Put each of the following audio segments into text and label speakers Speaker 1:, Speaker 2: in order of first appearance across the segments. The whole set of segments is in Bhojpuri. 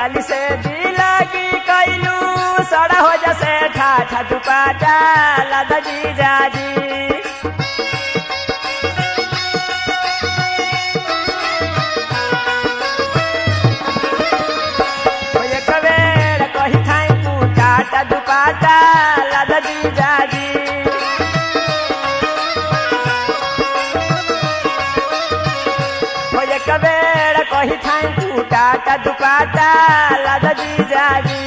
Speaker 1: साली से दिलगी कैलू सड़ा हो जसे ठाठा दुपाटा लादा जी जाजी ओ एक बेर कही थाई तू टाटा दुपाटा लादा जी जाजी ओ एक बेर कही थाई तू टाटा दुपाटा लादा जी जाजी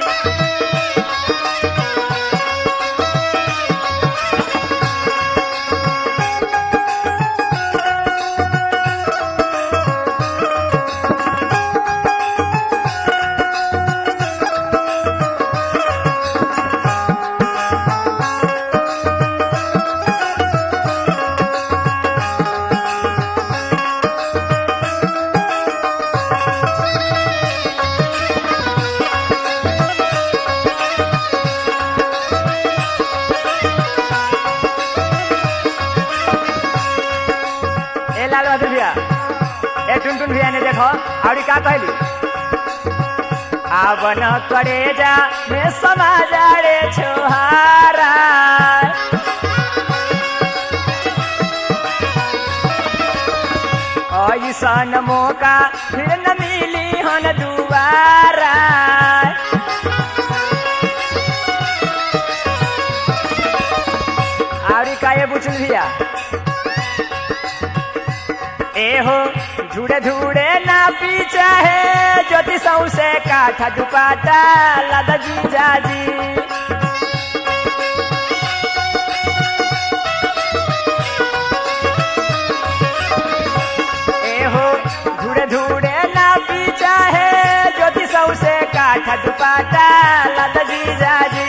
Speaker 1: ए लाल बहादुर भैया ए टुनटुन भैया ने देखो आवड़ी का कहली आवन करे जा में समाजा रे छोहारा ऐसन मौका फिर न मिली हन दुबारा आवड़ी का ये बुचल भैया एहो धूड़े धूड़े ना पीछा है ज्योति सौ से काठा दुपाटा लादा जी जाजी एहो धूड़े धूड़े ना पीछा है ज्योति सौ से काठा दुपाटा लादा जी जाजी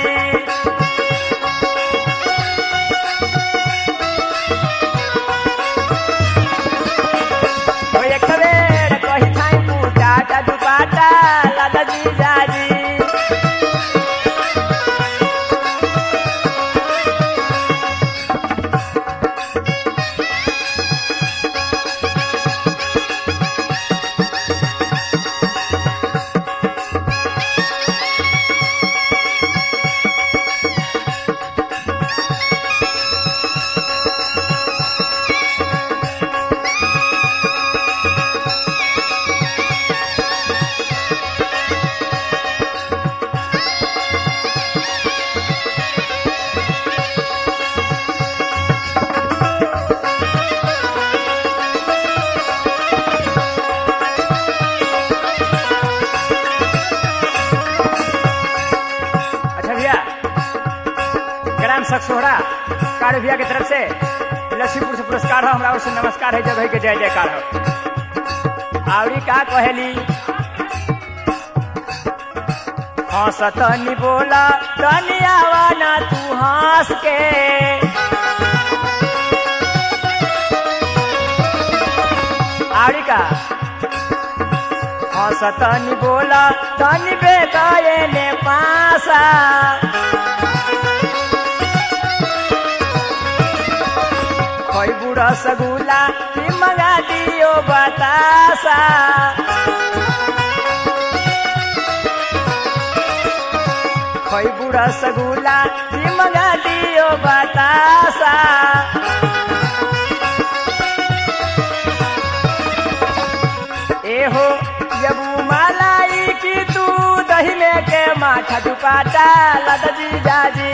Speaker 1: ओ एक बेर कही थाई तू टाटा दुपाटा लादा जी जाजी अच्छा भैया ग्राम सखसोहरा कार भैया की तरफ से लक्ष्मीपुर से पुरस्कार हो हमारा ओर से नमस्कार है जगह के जय जयकार हो आवड़ी का कहेली हंस तनी बोला तनी आवा ना तू हंस के आवड़ी का हंस तनी बोला तनी बेगाए ने पासा खोई बुढ़ा सगुला की मंगा दियो बतासा खोई बुढ़ा सगुला की मंगा दियो बतासा एहो यबू मालाई की तू दही में के माथा दुपाटा लद जी जाजी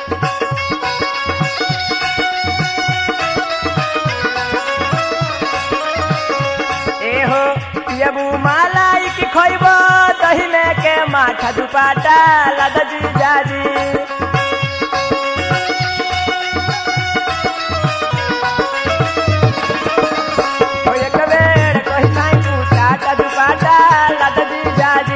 Speaker 1: एहो यबू मालाई की खोइब दही में के माथा दुपाटा लद जी जाजी ओ एक बेर कही थाई तू टाटा दुपाटा लद जी जाजी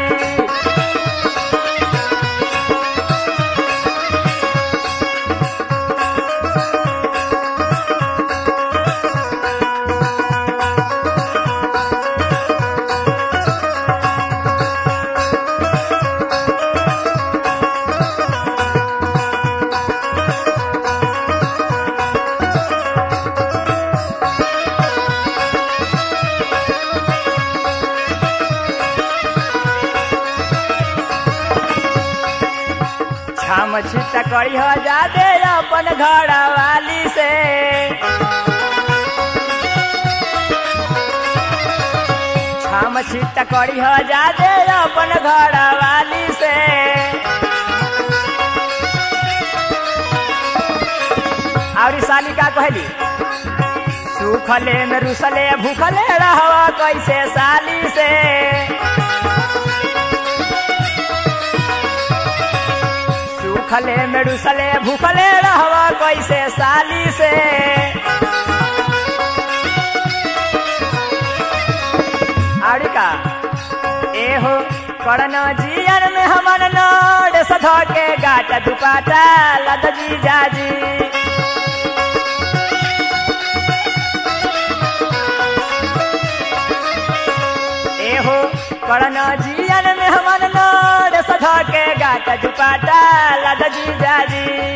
Speaker 1: छाम छिट करी हो जादे अपन घर वाली से छाम छिट करी हो जादे अपन घर वाली से और साली का कहली सुखले में रुसले भूखले रहवा कैसे साली से सुखले में रुसले भूखले रहवा कैसे साली से आड़ी का एहो करण जियन में हमन नोड सध के गाट दुपाटा लद जी जाजी एहो करण जियन में हमन नोड सध के गाट दुपाटा लद जी जाजी